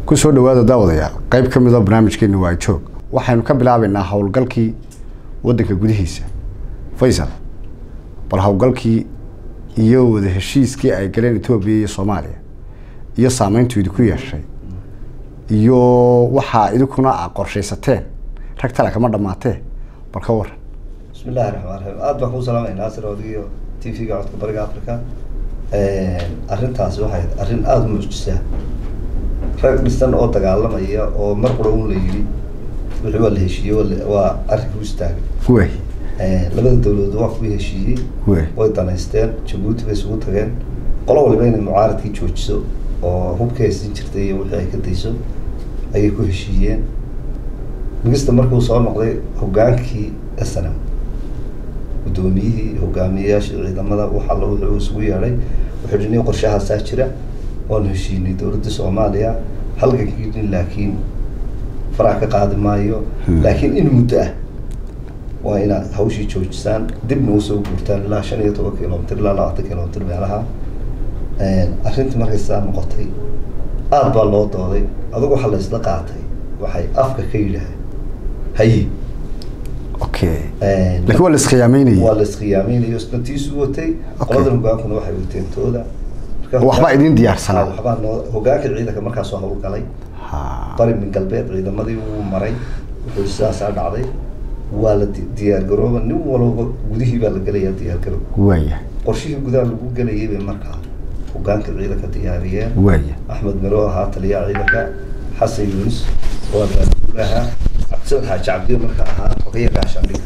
kusoo dhawaada daawadayaal qayb ka midoo barnaamijkeena waa joog waxaynu ka bilaabaynaa howlgalkii wadanka gudihiisa faysal bal howlgalkii iyo wada heshiiskii ay galeen etoobiya iyo soomaaliya iyo saameyntu idinku yeeshay iyo waxaa idinkuna a qorshaysateen rag tale kama dhammaatee bal ka waran bismi illahi raxmaan raxiim aad baan kuu salaamay naasir odigiyo t v-ga codka bariga africa arrintaasi waxay arrin aada u muujisaa rag dhisan oo dagaalamaya oo mar qura un la yidhi wixii waa la heshiiyey waa la- waa arrinka u istaagay wey labada dawladood waa kuwii heshiiyey wey way danaysteen jabuuti bay isugu tageen qolo waliba inay mucaaradkii joojiso oo hubka haysan jirtay iyo wixii ay ka dayso ayay ku heshiiyeen migista markuu soo noqday hogaankii snm guddoomiyihii hogaamiyeyaashii ciidamada wax alla wuxuu isugu yeedhay wuxuu yidhi nin qorshahaasaa jira waanu heshiinay dowladda soomaaliya halgankiini laakiin farac ka qaadi maayo Hmm. laakiin in muddo ah waa inaad hawshii joojisaan dibna usoo guurtaan ilaa shan iyo toban kilomitr ilaa labaatan kilomitr meelaha arrintii markay sidaa noqotay aad baa loo dooday adugu waxaa la isla qaatay waxay afka ka yidhaaheen haye okay laakiin waa la iskhiyaamaynayay waa la iskhiyaameynayo isna tiisu watay Okay. qoladan hogaankuna waxay wateen tooda Marka waxbaa hogaan- idin diyaarsanaa. Ah, waxbaa noo hogaanka ciidanka markaas soo howlgalay ha bari min galbeed ciidamadii wuu maray wuxuu sidaasaa dhacday waa la di- diyaar garooba nin walba gudihii baa la gelayaa diyaar garoob waaya qorshihii gudaha lagu gelayay bay markaa hogaanka ciidanka diyaariyeen waaya axmed miro ahaa taliyaha ciidanka xasan yuunus oo abaabul ahaa cabdisamed xaaji cabdiyo marka ahaa xogeya gaashaandhiga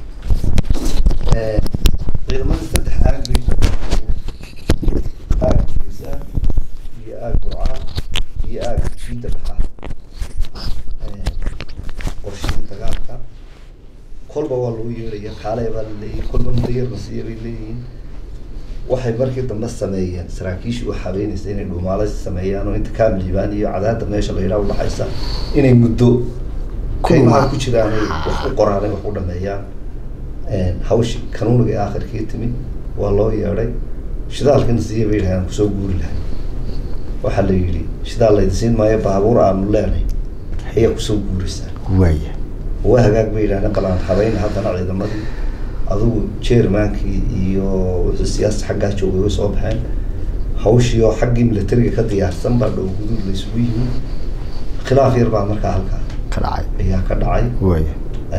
ciidamadii saddex aag bay ka qaybiyeen. aag geesa iyo aag burca iyo aag jiida dhexaad qorshihii dagaalka kolba waa lagu yeeraya kaale baa la leeyahay kolba mudayarna siiya bay leeyihiin waxay markii dambe sameeyeen saraakiishii u habeynaysa inay dhuumaalaysi sameeyaan oo inta kaam liibaan iyo cadaadda meesha la yidhaha udhaxaysa inay muddo kaymaha ku jiraan ay wax u qoraan ay wax u dhameeyaan hawshi kanuuniga ee aakhirkii timid waa loo yeedhay shidaalkana siiya bay yidhahdeen kusoo guuri lahay waxaa la yidhi shidaal laydi siin maayo baabuur aanu leenay ayaa kusoo guuraysaa waaya waa hagaag bay yidhahdeen balaan habeyn haddana ciidamadii adugu jermankii iyo wixii siyaasa xaggaa joogay way soo baxeen hawshii oo xaggii militariga ka diyaarsan baa dhow guduud la isugu yimi khilaaf yar baa markaa halkaa ka dhacay ayaa ka dhacay waaya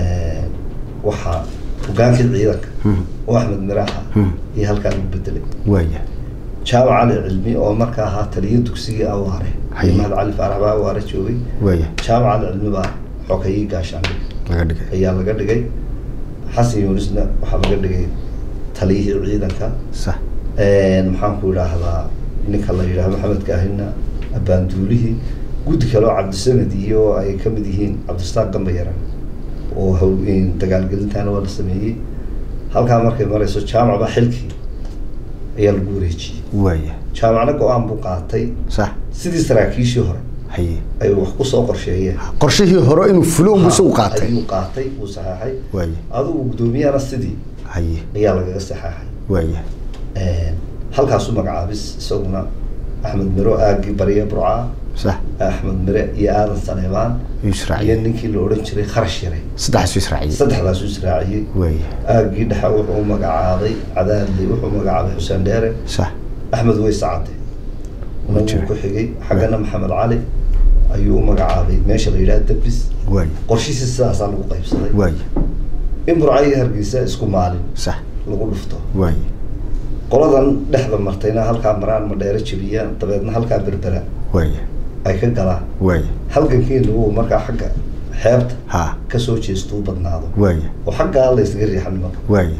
waxaa hogaankii ciidanka Hmm. oo axmed miraha Hmm. iyo halkaa lagu bedelay waaya jaamac cali cilmi oo markaa ahaa taliyo dugsigii awaare Haye. mahad cali faarax baa awaare joogay waaya jaamac cali cilmi baa xogayii gaashaandhig laga dhigay ayaa laga dhigay xasan yuunusna waxaa laga dhigay taliyihii ciidanka sax maxaan ku idhaahdaa ninka la yidhaha maxamed kaahina abaanduulihii guddi kale oo cabdisamed iyo ay ka mid yihiin cabdistaaq gambayaran oo hawl dagaalgelintaana waa la sameeyey halkaa markay marayso jaamac baa xilkii ayaa lagu wareejiyey waaya jaamacna go-aan buu qaatay sax sidii saraakiishii hore haye ay wax kusoo qorsheeyeen qorshihii hore inuu fulo unbu isagu qaatay ayuu qaatay uu saxeexay waaya adigu guddoomiyahana sidii haye ayaa lagaga saxeexay waaya halkaasu magacaabis isaguna axmed miro aagii bariya burca sax axmed mire iyo aadan saleebaan iyo israaciil ninkii la odhan jiray kharash yare saddexaasu israaciil saddexdaasu israaciyey waaya aagii dhexe wuxuu u magacaabay cadaadli wuxuu magacaabay xuseen dheere sax axmed weys cade Wuu wuu jiray. ku xigay xaggana maxamed cali ayuu u magacaabay meesha la yidhaha debis waaya qorshihiisi sidaasaa lagu qaybsaday waaya in burca iyo hargeysa isku maalin sax lagu dhufto waaya qoladan dhexda martayna halkaa maraan madheero jebiyaan dabeedna halkaa berbera waaya ay ka galaan waaya halgankeenu uu markaa xagga xeebta ha kasoo jeesto u badnaado waaya oo xaggaa la ysaga riixan marka waaya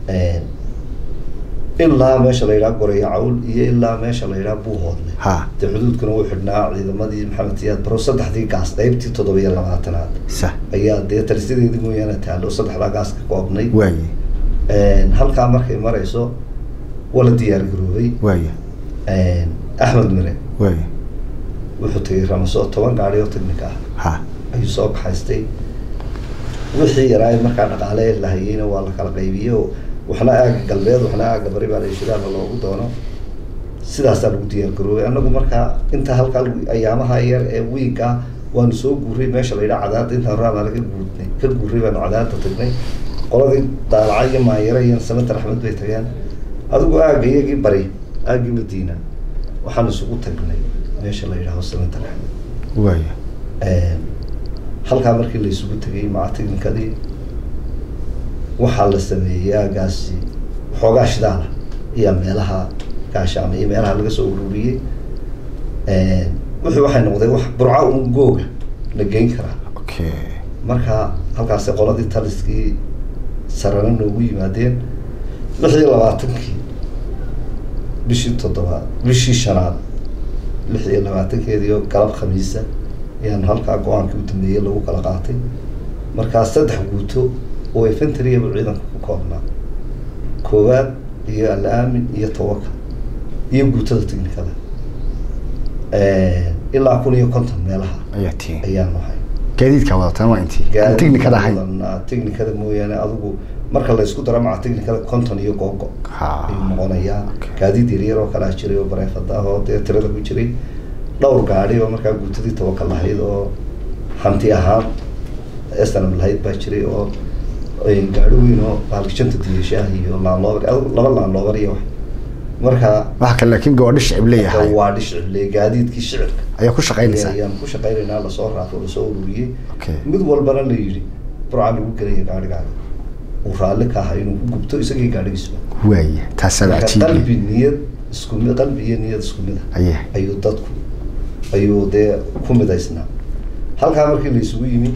ilaa meesha la yidhaha goreya cawl iyo ilaa meesha la yidhaha buuhoodle ha dee xuduudkuna wuu xidhnaa ciidamadii maxamed siyaad baro saddexdii gaas qaybtii toddoba iyo labaatanaad sax ayaa dee talisadeedii mooyaane taalo saddexdaa gaas ka koobnay waaya halkaa markay marayso waa la diyaar garoobay waaya axmed mire waaya wuxuu tegay ramaso toban gaari oo technic ah ha ayuu soo baxaystay wixii yaraay markaa dhaqaale lahayeyna waa la kala qaybiyey oo waxna aaga galbeed waxna aaga bari baa la shidaala loogu doono sidaasaa lagu diyaar garoobay anagu markaa inta halkaa lagu- ayaamaha yar ee wiiga waanu soo guuray meesha la yidhaha cadaada intaan raamaala ka guurnay ka guuray baanu cadaada tagnay qoladii daalaca iyo maayare iyo samater axmed bay tageen adigu aagga iyagii bari aaggii madiina waxaan isugu tagnay meesha la yidhaaho samater axmed waaya halkaa markii la isugu tegay maca technicadii waxaa la sameeyey aagaasi xoogaa shidaala iyo meelaha gaashaama iyo meelaha laga soo ururiyey wuxuu waxay noqday wax burca un googa la geyn karaa okay marka halkaasi qoladii taliskii sarana noogu yimaadeen lix iyo labaatankii bishii toddobaad bishii shanaad lix iyo labaatankeedii oo galab khamiisa ayaanu halkaa go-aankii u dambeeyey lagu kala qaatay markaa saddex guuto oo infantryaba ciidanka ku koobnaa koowaad iyo al-aamin iyo tawakal iyo guutada technicada ilaa kun iyo konton meelaha ayaa tiin ayaanu hay gaadiidkaa wadataan waa intii aan technicada ahayn Gaadiidka technicada mooyaane adigu marka la isku daro maca technicada konton iyo googo ha ayuu noqonayaa Okay. gaadiid yaryar oo kalaa jiray oo bareefada ah oo dee tirada ku jiray dhowr gaadhi oo markaa guutadii tawakal lahayd oo hanti ahaan snm lahayd baa jiray oo ay gaadhi weyn oo baalkishanta diyashaah iyo laanloobar adigu laba laanloobar iyo wax marka waxa kale laakiin gabadho shicib leeyahay waa dhishcile gaadiidkii shicirka ayaa ku shaqaynaysaa ayaan ku shaqaynaynaa lasoo raafo lasoo ururiyey okay mid walbana la yidhi burca lagu gelaya gaadhigaaga uu raalli ka ahaa inuu ku gubto isagii gaadhigiisuba waaya taasaa marka cajiibiye qalbi niyad isku mid qalbi iyo niyad isku mid ah aye ayuu dadku ayuu dee ku midaysnaa halkaa markii la isugu yimi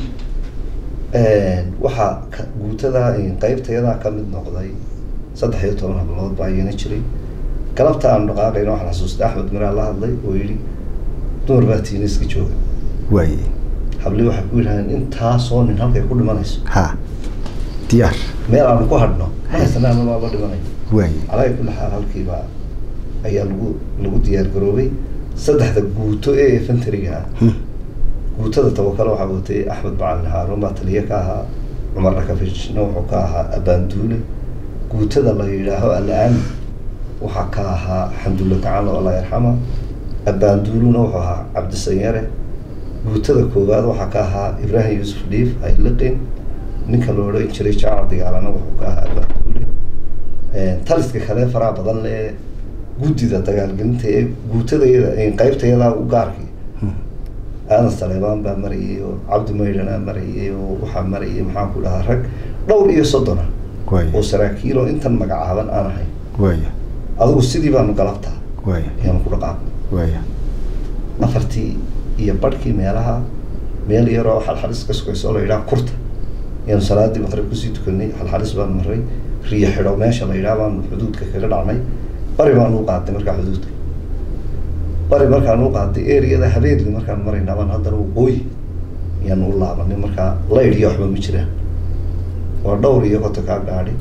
waxaa ka- guutada qeybtayadaa ka mid noqday saddex iyo toban hablood baa iyana jiray galabta aan dhaqaaqayna waxaan xasuustay axmed miraa la hadlay oo yidhi dumar baa tiina iska jooga waaye hablii waxay ku yidhahdeen intaasoo nin halkay ku dhimanayso ha diyaar meel aanu ku hadhno mahaysanaa mabaaba dhimanayo waaye calaa kulli xaal halkiibaa ayaa lagu lagu diyaar garoobay saddexda guuto ee infantryga ah Hmm. guutada tawakalo waxaa watay axmed macalin haaruun baa taliye ka ahaa cumar dhakafishna wuxuu ka ahaa abaanduule guutada la yidhaaho al-aami waxaa ka ahaa xamdulle gacan oo allah yarxama abaanduuluna wuxuu ahaa cabdisanyare guutada koowaad waxaa ka ahaa ibraahim yuusuf dhiif hayliqin ninka la odhan jiray jaamac digaalana wuxuu ka ahaa abaanduule taliska kale faraha badan ee guddida dagaalgelinta ee guutadayada qeybtayadaa u gaarkii Hmm. aadan saleebaan baa marayay oo cabdi maydhanaa marayay oo waxaa marayay maxaan ku dhahaa rag dhowr iyo soddona oo waaye saraakiil oo intan magacaaban aan ahayn waaye adigu sidii baanu galabtaa waaye ayaanu ku dhaqaaqnay waaye afartii iyo badhkii meelaha meel yaroo xalxalis ka sugayso oo la yidhaha kurta ayaanu salaadii maqrib kusii tukanay xalxalis baanu maray riyo xidho meesha la yidhaha baanu xuduudka kaga dhacnay bari baanu u qaadnay markaa xuduudka bari markaan u qaaday ereyada habeedli markaan maraynaa baan haddana waqooyi ayaanu u laabanay markaa laydh iyo waxba ma jiraan waa dhowr iyo konton kaa gaadhi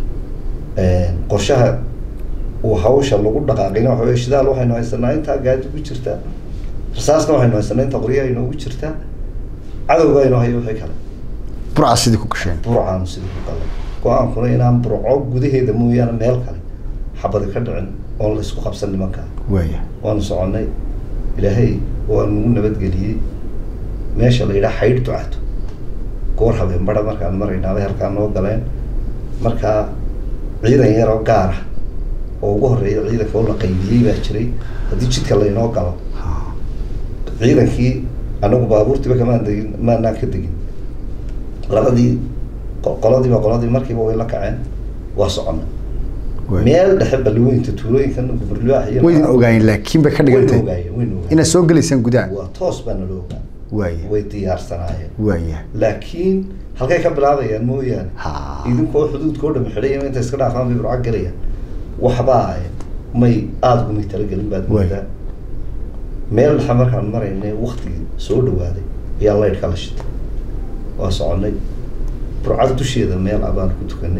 qorshaha uu hawsha lagu dhaqaaqina waxa weye shidaal waxaynu haysanaa intaa gaadi ku jirtaa rasaasna waxaynu haysanaa inta qoryaha inoogu jirtaa cadowga inoo hayo wixii kale burca sidii ku gasheen burcaanu sidii ku galay go-aankuna inaan burco gudaheeda mooyaane meel kale xabadi ka dhicin oon la isku qabsan nimankaa waaye waanu soconnay ilaahay waa nagu nabadgeliyey meesha la yidhaha xaydh ducato goor habeen bara markaan maraynaabay halkaa noo galeen markaa ciidan yar oo gaar ah oo ugu horreeya ciidanka oo la qaybiyey baa jiray haddii jidka laynoo galo ha ciidankii anagu baabuurtiiba kamaan degin maanaan ka degin labadii qo- qoladiiba qoladii markiiba way la kaceen waa soconnay waaye meel dhexe balliweynta tuulooyinkan gumurlaax iyo waydin ogaayeen laakiin bay ka wayna dhigantay ogaayeen wayna ogaayeen inaad soo gelaysaan gudaha waa toos baa nala ogaa waaye way diyaarsanaayeen waaye laakiin halkay ka bilaabayaan mooyaane ha idinkoo xuduudkoo dhami xidhaya inta iska dhaafaan bay burco gelayaan waxbaa may aada gumay talagelin baad Waay. moodaa meel dhexe markaan maraynay waktigii soo dhawaaday ayaa laydh kala shitay waa soconnay burcada dusheeda meel ah baan ku tukanay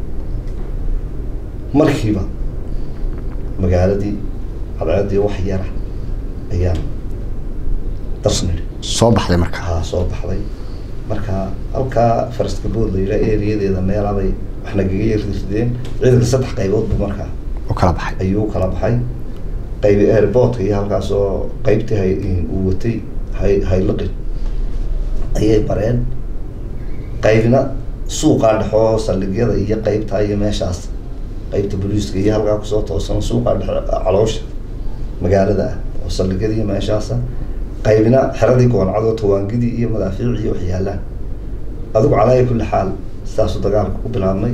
markiiba magaaladii cadceeddii wax yara ayaan dasnidhi soo baxday marka haa soo baxday marka halkaa faraska bood la yidhaha ereyadeeda meelabay wax nagaga yarrideen ciidanka saddex qaybood buu markaa oo kala baxay ayuu kala baxay qaybi airportka iyo halkaas oo qaybtii hay uu watay hay haylaqin ayay bareen qaybna suuqaa dhexoo saldhigyada iyo qaybtaa iyo meeshaas qaybta booliiska iyo halkaa kusoo toosan suuqaa dhexe caloosha magaalada ah oo saldhigyada iyo meeshaasa qaybna xeradii gooncadoo tawaangidii iyo madaafiic iyo waxyaalaan adigu calaayi kulli xaal sidaasuu dagaalka ku bilaabmay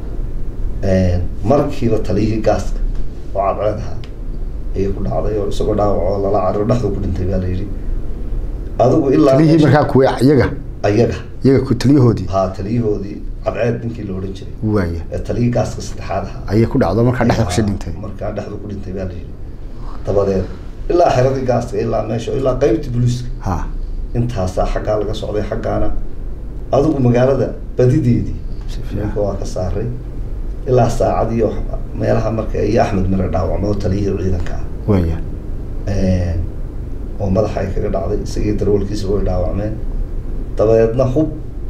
markiiba taliyihii gaaska oo cadceed ahaa ayay ku dhacday oo isagoo dhaawac oo lala cariro dhexdu ku dhintay baa la yidhi adigu ilaa taliyihii meesha- markaa kuwe iyaga ayaga iyaga ku taliyahoodii haa taliyahoodii cadceed ninkii la odhan jiray waaya ee taliyii gaaska saddexaad ahaa ayay ku dhacdo markaa dhexda kusii dhintay markaa dhexdu ku dhintay baa la yidhi dabadeed ilaa xeradii gaaska ilaa meesha ilaa qaybtii booliiska ha intaasaa xaggaa laga socday xaggaana adigu magaalada badideedii Si fiican. ninka waa ka saaray ilaa saacadii oo meelaha marka iyo axmed mire dhaawacmo oo taliyihii ciidanka waaya ah oo madaxa ay kaga dhacday isagii darwalkiisa way dhaawacmeen dabadeedna hub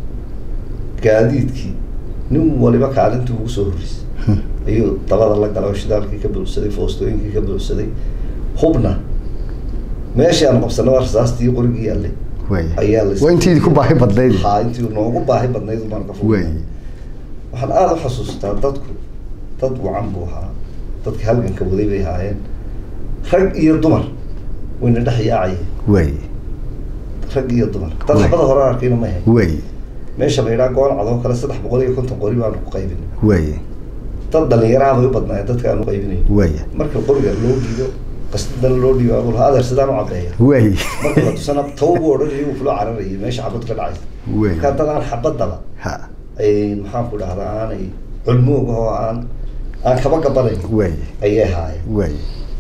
gaadiidkii nin waliba kaalintii ugu soo horreysay Hmm. ayuu dabada la galay oo shidaalkii ka buuxsaday foostooyinkii ka buuxsaday hubna meeshii aan qabsanay waa rasaastii qorigii yaallay waaya ayaa la waa intiidii ku baahi badnayd haa intii noogu baahi badnayd baan ka waaya fogay waxaan aada u xasuustaa dadku dad wacan buu ahaa dadka halganka waday bay ahaayeen rag iyo dumar wayna dhex yaacayeen waaya rag iyo dumar dad Waay. xabada hore arkayna ma ahayn waaya meesha la yidhaha goon cadoo kale saddex boqol iyo konton qori baanu ku qaybin waaya dad dhalinyaraha bay u badnaayeen dadka aanu qaybinayn waaya marka qoriga loo dhiibo qasdana loo dhiibo abul adeer sidaan u cabeeya waaya marka la tusana taw buu odhanayay wuu kula cararayay meesha xabad ka dhacaysa waaya marka dad aan xabadaba ha ay maxaan ku dhahdaa aanay culmoog oo aan aan kaba gabanayn waaya ayay haayeen waaya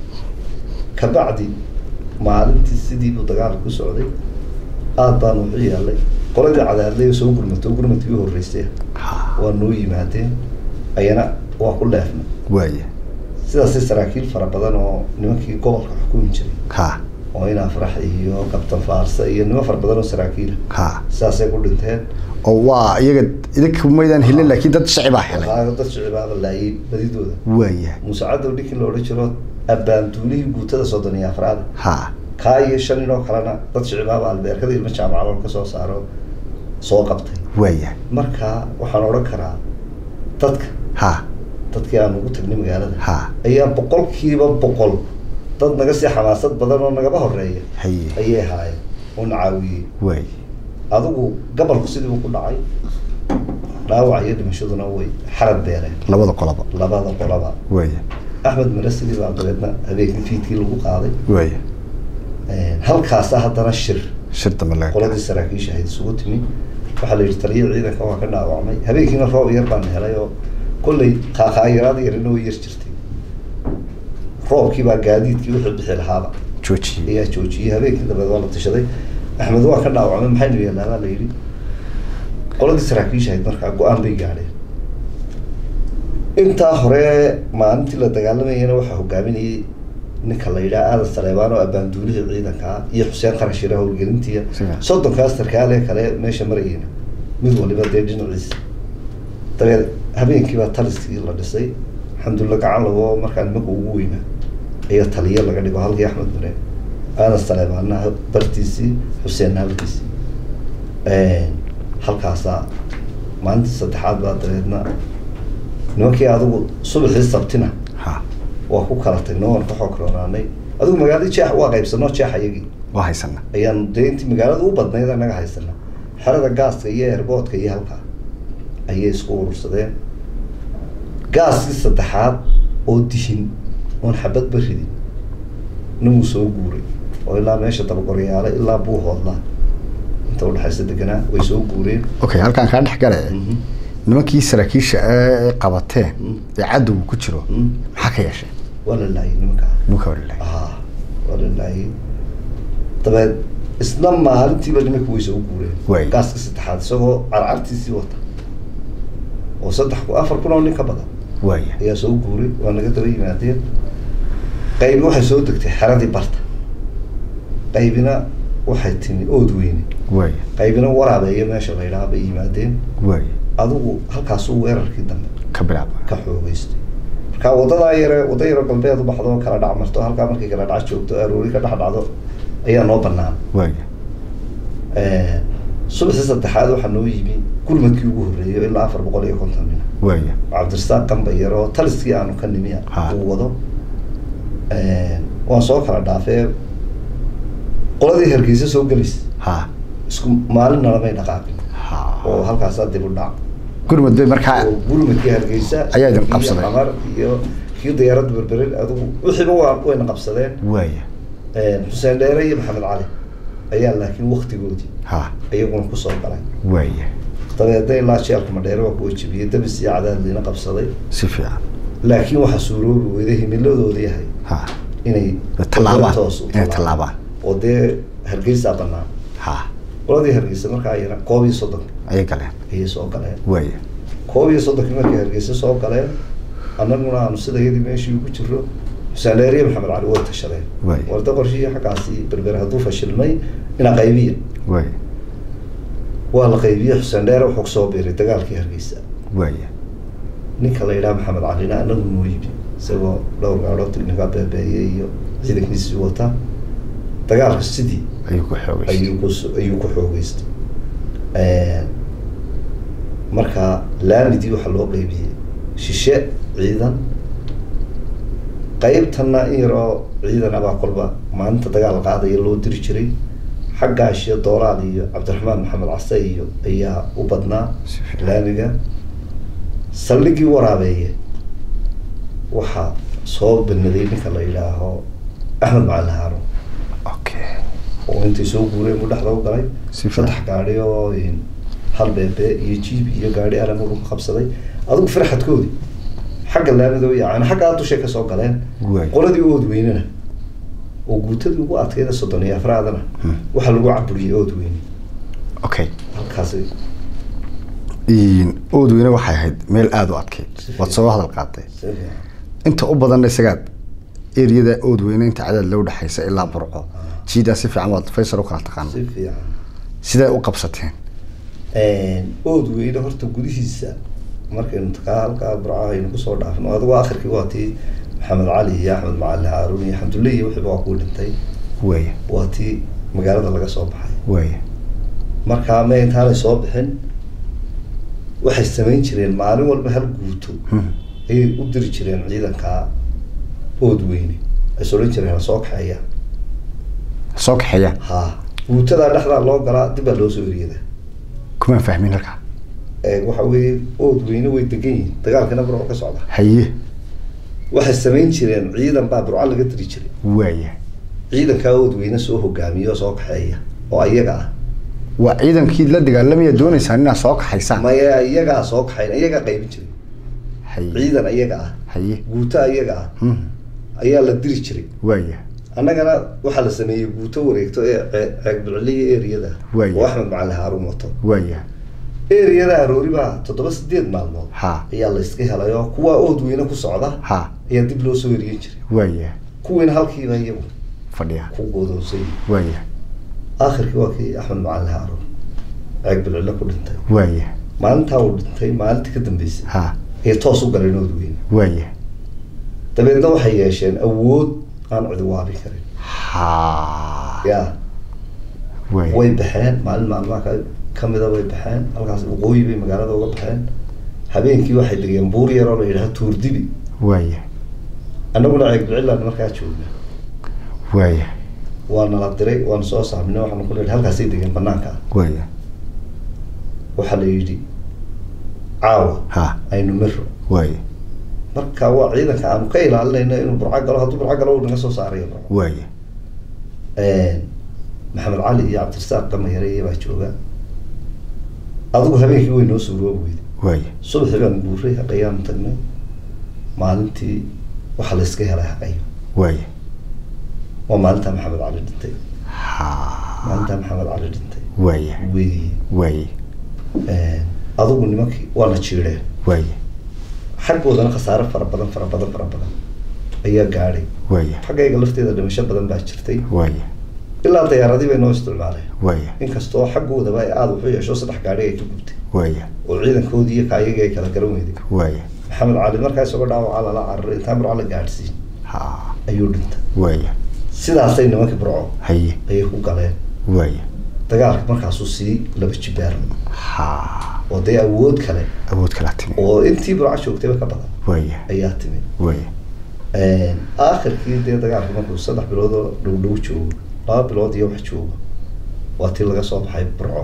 kabacdi maalintii sidii buu dagaalka ku socday aad baan wuxuu yaallay qoladii cadaadlay oo soo gurmatay oo gurmadkii u horreysay ha waa noo yimaadeen ayana waa ku leefnay waaya sidaasay saraakiil fara badan oo nimankii gobolka xukumi jiray ha oo in afrax iyo kabtan faarsa iyo nimo fara badan oo saraakiila ha sidaasay ku dhinteen oo waa iyaga idinka maydaan helin laakiin dad shacibaa helay waxaa dad shicibaaba laayay badidooda waaya muuse cadow ninkii la odhan jiro abbaanduulihii guutada soddon iyo afraad ha kaa iyo shan inoo kalena dad shicibaaba albeerkada ilmo jaamacalool ka soo saaro soo qabtay waaya marka waxaan odhan karaa dadka ha dadkii aan ugu tagnay magaalada ha ayaa boqolkiiba boqol dad naga sii xamaasad badan oo nagaba horeeya haye ayay ahaayeen oo na caawiyey waaya adigu gabalku sidiibu ku dhacay dhaawac iyo dhimashaduna way xarad beereen labada qolaba labada qolaba waaya axmed mare sidii baa dabeedna habeenkii fiidkii lagu qaaday waaya halkaasa haddana shir shir dambe laga qoladii saraakiisha ahayd isugu timi waxaa la yidhi taliya ciidanka waa ka dhaawacmay habeenkiina roob yar baan helay oo kollay qaaqaayaraad yarina way yar jirtay roobkii baa gaadiidkii wuxuu bixi lahaaba joojiyey ayaa joojiyey habeenkii dabeed waa la tashaday axmed waa ka dhaawacmay maxaynu yeelnaa baa la yidhi qoladii saraakiisha ahayd markaa go-aan bay gaadheen intaa hore maalintii la dagaalamayana waxaa hogaaminayay ninka la yidhaha aadan saleebaan oo abbaanduulihii ciidanka ah iyo xuseen qarashire howlgelintiya Siga. soddonkaas sarkaale kale meesha marayeyna mid waliba dee dhinaciisa dabeed habeenkii baa taliskii la dhisay alxamdulilah gacan lago markaa nimanka ugu weynaa ayaa taliya laga dhigo halkii axmed mare aadan saleebaanna bartiisii xuseenna halkiisii halkaasaa maalintii saddexaad baa dabeedna nimankii adigu subaxii sabtina ha waa ku kala tagnay waan ka xoog roonaanay adigu magaaladii jeex waa qaybsanoo jeex ayagii waa haysana ayaan dee intii magaalada u badnayd anaga haysana xerada gaaska iyo airboodka iyo halkaa ayay isku urursadeen gaaskii saddexaad oo dihin oon xabadba ridin ninuu soo guuray oo ilaa meesha dabagoryaale ilaa buuhoodla inta udhexaysa deganaa way soo guureen okay halkaan kaa dhex gale Mhm. nimankii saraakiisha ee qabateen Mm. ee cadowga ku jiro Mm. maxaa ka yeesheen waa la laayay nimankaa nimanka walilahay ah waa la laayay dabeed isna maalintiiba nimanka way soo Waay. guureen gaaska saddexaad isagoo carcartiisii wata oo saddex ku afar kun oo nin ka badan waaya ayaa soo guuray waa naga daba yimaadeen qaybi waxay soo degtay xeradii barta qaybina waxay timi ood weyne waaya qaybina waraabeeyo meesha la yidhaha bay yimaadeen waaya adigu halkaasuu weerarkii dambe ka bilaaba ka xoogeystay marka wadadaa yare wada yaro galbeed u baxdo kala dhac marto halkaa markay kala dhac joogto aroori ka dhex dhacdo ayaa noo banaan waaya subaxii saddexaad waxaa noo yimi gurmadkii ugu horreeyo ilaa afar boqol iyo konton nin waaya cabdirasaaq qambayar oo taliskii aanu ka nimi Ha. uu wado waan soo kala dhaafee qoladii hargeysa soo gelis ha isku maalinna lamay dhaqaaqin ha oo halkaasaa dib u dhac gurmud bay markaa oo gurmadkii hargeysa Ayaa idin iyo qabsaday. qamar iyo kii diyaaradda berberin adigu wixiiba waa wayna qabsadeen waaya xuseen dheere iyo maxamed cali ayaa laakiin waktigoodii ha iyaguna kusoo galay waaya dabeedna ilaa jeelka madheere waa kuwa jebiyey dabis iyo cadaadliina qabsaday si fiican laakiin waxaa suuroobi weyday himiladooda yahay ha inay tallaabaan toos u inay tallaabaan oo dee hargeysaa banaan ha qoladii hargeysa markaa ayana koob iyo soddon ayay galeen ayay soo galeen waaya koob iyo soddonkii markay hargeysa soo galeen annaguna aanu sida iyadii meeshii ugu jiro xuseen dheere iyo maxamed cali way tashadeen Waay. warda qorshihii xaggaasi berber hadduu fashilmay ina qaybiya waaya waa la qaybiyey xuseen dheere wuxuu kusoo biiray dagaalkii hargeysa waaya ninka la yidhaha maxamed calina anagu noo yimi isagoo dhowr gaadhood ninka beebeeyey iyo ciidankiisii wata dagaalka sidii ayuu ku xoogay ayuu ku ayuu ku xoogeystay marka laamidii waxaa loo qeybiyey shishe ciidan qeybtana in yaroo ciidan abaa kolba maalinta dagaal qaadaya loo diri jiray xaggaas iyo doolaal iyo cabdiraxmaan maxamed case iyo ayaa u badnaa Si fiican. laamiga saldhigii waraabeeye waxaa soo banaday ninka la yidhaaho axmed macalin haarun okay oo intay soo guureen buu dhexda u galay Si fiican. saddex gaadhi oo in hal beebe iyo jiib iyo gaadhi alamuu ka qabsaday adigu farxadkoodii xagga laamida yani xaggaa dushay kasoo galeen Waay. qoladii ood weynena oo guutadii ugu adkayda soddon iyo afraadana Hmm. waxaa lagu caburiyey ood weyne okay halkaasi oodweyne waxay ahayd meel aada u adkeyd waad soo hadal qaaday si fiican. inta u badanna isagaad eriyada oodweyne inta cadaad loo dhexaysa ilaa burco jiidaa si fiican waad faysal u kala taqaana si fiican siday u qabsateen ood weyne horta gudihiisa markaynu takaa halkaa burcaha aynu kusoo dhaafno adigu akhirkii waa tii maxamed cali iyo axmed macali haaruun iyo xamdulle iyo wixiiba waa kuu dhintay waaya waa tii magaalada laga soo baxay waaya markaa ma intaanay soo bixin waxay samayn jireen maalin walba hal guuto Hmm. ayay u diri jireen ciidankaa ood weyne ay sodhan jireen soo kaxeeya soo kaxeeya ha guutadaa dhexdaa loo galaa dib baa loo soo eriyada kumaan fahmin halkaa ee waxa weeye ood weyne way degan yihiin dagaalkana burco ka socda haye waxay samayn jireen ciidan baa burco laga diri jiray waaya ciidankaa ood weyne soo hogaamiya oo soo kaxeeya oo ayaga ah waa ciidankii la dagaalamaya doonaysaan inaad soo kaxaysaan maya iyagaa soo kaxayn iyagaa qaybin jiray haye ciidan iyaga ah haye guuto iyaga ah Hmm. ayaa la diri jiray waaya annagana waxaa la sameeyey guuto wareegto ee cee- ceegbilciliya eriyada Waaya. oo axmed macali haaruun wato waaya eriyada aroori baa toddoba sideed maalmood ha ayaa la iska helay oo kuwaa ood weyne ku socda ha ayaa dib loo soo eriyen jiray waaya kuwiina halkiiba iyagu fadhiya ku godoonsay waaya aakhirkii waa kii axmed macali haaruun ceegbilcile ku dhintay waaya maalintaa uu dhintay maalintii ka dambeysay ha ayay toos u galeen ood weyne waaya dabeedna waxay yeesheen awood aan cidi waabin karin ha ya waaya way baxeen maalin maalmaha ka kamida way baxeen halkaas waqooyi bay magaalada uga baxeen habeenkii waxay degeen buur yar oo la yidhaha tuurdibi waaya annaguna ceegbicilaan markaa joogna waaya waa nala diray waana soo saamina waxaanu ku leehay halkaasay degeen banaanka waaya waxaa la yidhi caawa ha aynu miro waaya marka waa ciidanka aanu ka ilaalinayno inuu burco galo hadduu burco galo uu naga soo saarayo burco waaya maxamed cali iyo cabdirasaaq gamayare baa jooga adigu habeenkii way noo suuroobi weyday waaya subaxii baan guuray haqayaanu tagnay maalintii waxaa la iska helay haqayo waaya waa maalintaa maxamed cali dhintay ha maalintaa maxamed cali dhintay waaya weeye waaya adigu nimankii waana jiidheen waaya xaggoodana khasaare fara badan fara badan fara badan ayaa gaadhay waaya xaggayga lafteeda dhimasho badan baa jirtay waaya ilaa dayaaradii bay noo isticmaaleen waaya inkastoo xaggoodaba ay aada wuxu yeesho saddex gaadhi ay ka gubtay waaya oo ciidankoodii iyo kaayagii ay kala garan weyday waaya maxamed cali markaa isagoo dhaawacaa lala cararay intaan burco la gaadhsiin ha ayuu dhintay waaya sidaasay nimankii burco haye ayay ku galeen waaya dagaalka markaasuu sii laba jibaar ha oo dee awood kale awood kalaa timi oo intii burco joogtayba ka badan waaya ayaa timid waaya aakhirkii dee dagaalka markuu saddex bilood oo dhow dhow joogo laba bilood iyo wax joogo waa tii laga soo baxay burco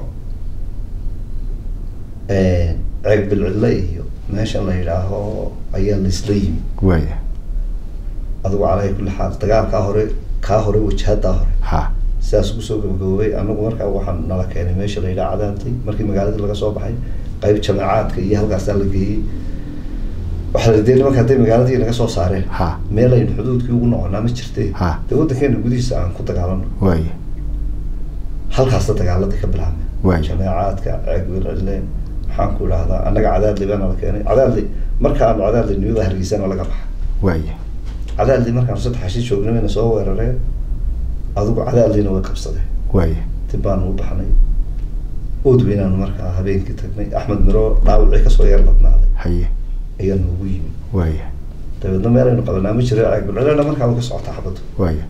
ceeg bilcille iyo meesha la yidhaaho ayaa laisla yimi waaya adigu calaa kulli xaal dagaalkaa hore kaa hore wajahadaa hore ha sidaas kusoo gabagaboobay anagu markaa waxaan nala keenay meesha la yidhaha cadaantay markii magaaladii laga soo baxay qayb jameecaadka iyo halkaasaa la geeyey waxaa la dee nimanka hadday magaaladii naga soo saareen ha meel aynu xuduudkii ugu noqonaa ma jirte Ha. dee waddankeena gudihiisa aan ku dagaalano waaya halkaasa dagaaladii ka bilaabmay Waay. jameecaadka ceegwilcille maxaan ku idhahdaa annaga cadaadli baa nala keenay cadaadli markaanu cadaadli nimada hargeysana laga baxa waaya cadaadli markaanu saddex ashi joognay wayna soo weerareen adigu cadaadlina way qabsadeen waaya dib baanu u baxnay ood weynaanu markaa habeenkii tagnay axmed miro dhaawacii kasoo yar badnaaday haye ayaa noogu yimi waaya dabeedna meel aynu qabanaa ma jiro ceegbilcillena markaa way ka socota xabaddu waaya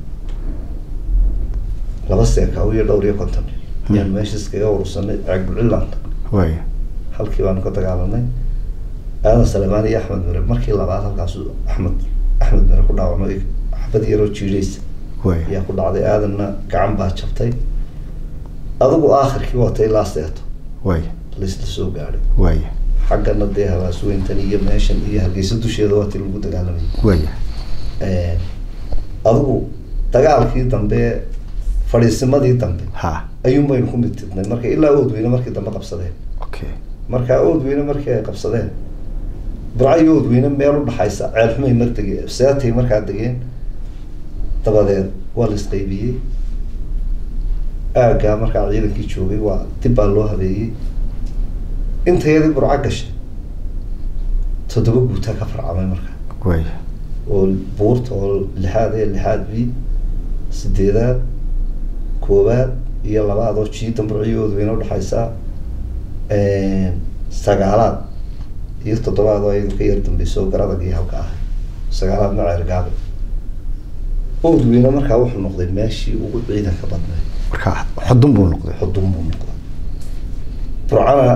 laba seeka iyo dhowr iyo konton ayaan meesha iskaga urursanay ceegbilcillanta waaya halkii baanu ka dagaalanay aadan salemaan iyo axmed mire markii labaad halkaasu axmed axmed mire ku dhaawacmay xabad yaroo jiidhaysa waaya ayaa ku dhacday aadanna gacan baa jabtay adigu aakhirkii watay ilaa seeto waaya laisla soo gaadhay waaya xaggana dee habaasweyntan iyo meeshan iyo hargeysa dusheeda waa tii lagu dagaalamayay waaya adigu dagaalkii dambe fadhiisimadii dambe ha ayuun baynu ku midtidnay marka ilaa oodweyne markii dambe qabsadeen okay markaa oodweyne markii ay qabsadeen burca iyo oodweyne meel u dhaxaysa ceelxumay mar degeen seatay markaa degeen dabadeed waa la isqaybiyey aaggaa markaa ciidankii joogay waa dib baa loo habeeyey intayadii burca gashay toddoba guutaa ka farcamay markaa waaya oo buurta oo lixaad ee lixaad b sideedaad koowaad iyo labaad oo jiidan burciyoodu wayna udhexaysaa sagaalaad iyo toddobaad oo iyadu ka yar dambeyso oo garadag iyo halka ah sagaalaad ma ceergaabe oodweyne markaa wuxuu noqday meeshii ugu ciidanka badnayd marka xudun buu noqday xudun buu noqday burcana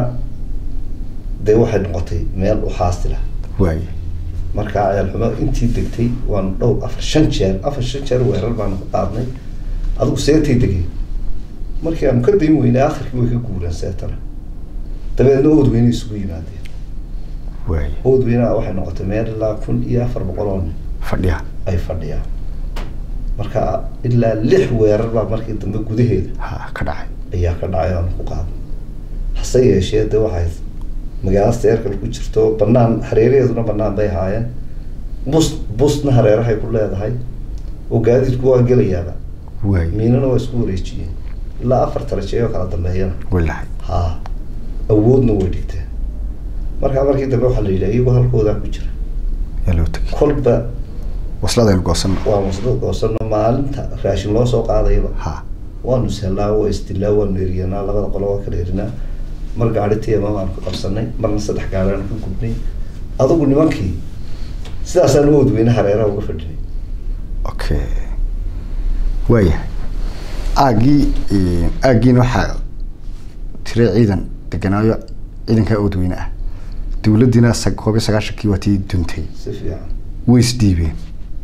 dee waxay noqotay meel u xaasila waaya markaa ceelxumo intii degtay waanu dhowr afar shan jeer afar shan jeer weerar baanu ku qaadnay adigu seetay degeen markii aanu ka dayn weynay akhirkii way ka guureen seetana dabeedna oodweyne isugu yimaadeen waaya oodweynaha waxay noqotay meel ilaa kun iyo afar boqol oo nin fadhiya ay fadhiyaan marka ilaa lix weerar baa markii dambe gudaheeda ha ka dhacay ayaa ka dhacay aanu ku qaadnay hase yeeshee de waxay magaalo seerkal ku jirto banaan hareeraheeduna banaan bay ahaayeen bus busna hareerahay ku leedahay oo gaadiidku waa gelayaaba waaya miinana waa isku wareejiyeen ilaa afar tarajeeyoo kala dambeeyana walahay ha awoodna way dhigteen markaa markii dambe waxaa la yidhi iyagoo halkoodaa ku jira yaa loo tegay kolba wasladaynu goosanno waa masdad goosano maalinta raashin loo soo qaadayaba ha waanu sellaa waa isdilaa waanu eriyanaa labada qolo waa kala erinaa mar gaari tiyama baanu ka qabsanay marna saddex gaariaanu ka gubnay adigu nimankii sidaasaan u oodweyne hareeraha uga fadhinay okay waayahay aaggii aaggiina waxaa tira ciidan deganaayo ciidankaa oodweyne ah dawladdiina sa- koob iyo sagaashankii waa tii duntay si fiican way isdhiibeen